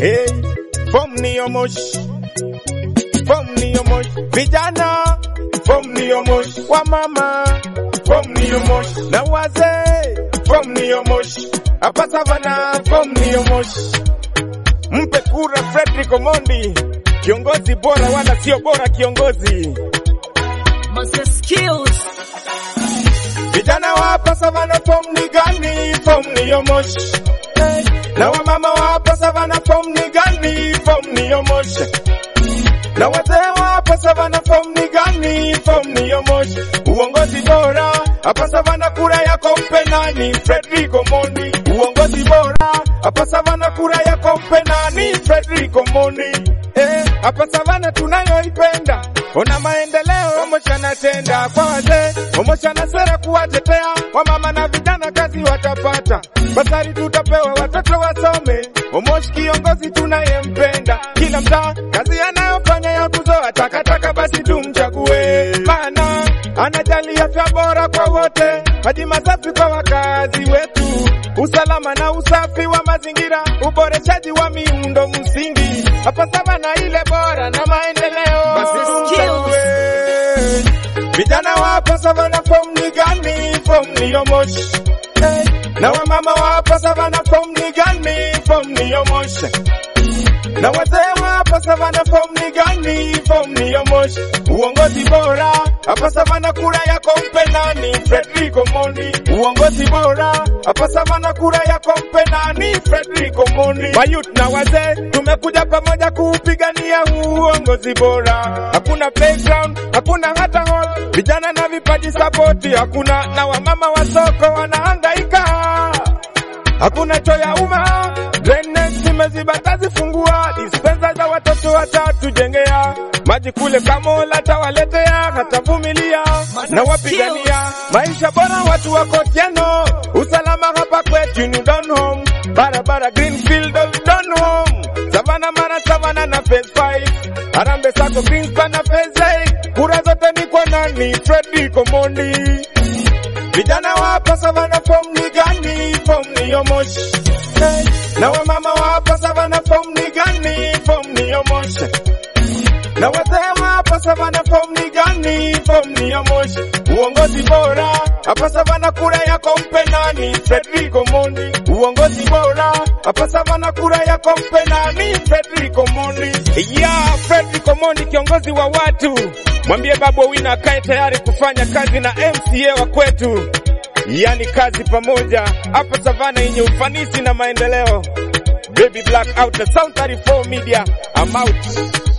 Hey, form ni omosh. Form ni omosh. Vijana, form ni omosh. Wamama, form ni omosh. Na wazee, form ni omosh. Hapa savana, form ni omosh. Mpe kura Fredrick Omondi, kiongozi bora wala sio bora kiongozi. Master skills. Vijana wa hapa savana form ni gani? Form ni yomosh. Hey. Na wamama wa hapa savana form ni gani? Form ni yomosh. Na wazee wa hapa savana form ni gani? Form ni yomosh. Uongozi bora hapa savana, kura yako mpe nani? Fredrick Omondi. Uongozi bora hapa savana, kura yako mpe nani? Fredrick Omondi. Eh, hapa savana tunayoipenda, ona maendeleo Omosha anatenda kwa wazee, Omosha ana sera kuwatetea wamama na vijana, kazi watapata, basari tutapewa, watoto wasome. Omosh kiongozi tunayempenda, kila mtaa kazi anayofanya ya kuzoa takataka, basi tumchague, maana anajali afya bora kwa wote, maji masafi kwa wakazi wetu, usalama na usafi wa mazingira, uboreshaji wa miundo msingi, hapa savana ile bora na maendeleo, basi tumchague. Vijana wa hapa savana form ni gani? Form ni yomosh. Hey. Na wamama wa hapa savana form ni gani? Form ni yomosh. Na wazee wa hapa savana form ni gani? Form ni yomosh. Uongozi bora hapa savana, kura yako mpe nani? Fredrick Omondi. Uongozi bora hapa savana, kura yako mpe nani? Fredrick Omondi. Mayut na wazee tumekuja pamoja kuupigania huu uongozi bora. Hakuna playground, hakuna hata hall, vijana na vipaji sapoti hakuna, na wamama wa soko wanahangaika hakuna choo ya umma, drainage zimeziba, tazifungua. Dispensa za watoto watatujengea, maji kule Kamola tawaletea, hatavumilia na wapigania maisha bora, watu wako Tieno, usalama hapa kwetu ni down home, barabara Greenfield down home, Savana Mara Savana na phase 5 Harambee Sacco Greenspan na phase 8 kura zote ni kwa nani? Fredrick Omondi. Vijana wa hapa savana form ni gani? Form ni yomosh. Hey. Na wamama wa hapa savana form ni gani? Form ni yomosh. Na wazee wa hapa savana form ni gani? Form ni yomosh. Uongozi bora hapa savana, kura yako mpe nani? Fredrick Omondi. Uongozi bora hapa savana, kura yako mpe nani? Fredrick Omondi. Yeah, Fredrick Omondi kiongozi wa watu. Mwambie Babu Owino akae tayari kufanya kazi na MCA wa kwetu, yani kazi pamoja hapa Savana yenye ufanisi na maendeleo. Baby Black out the Sound 34 Media, I'm out.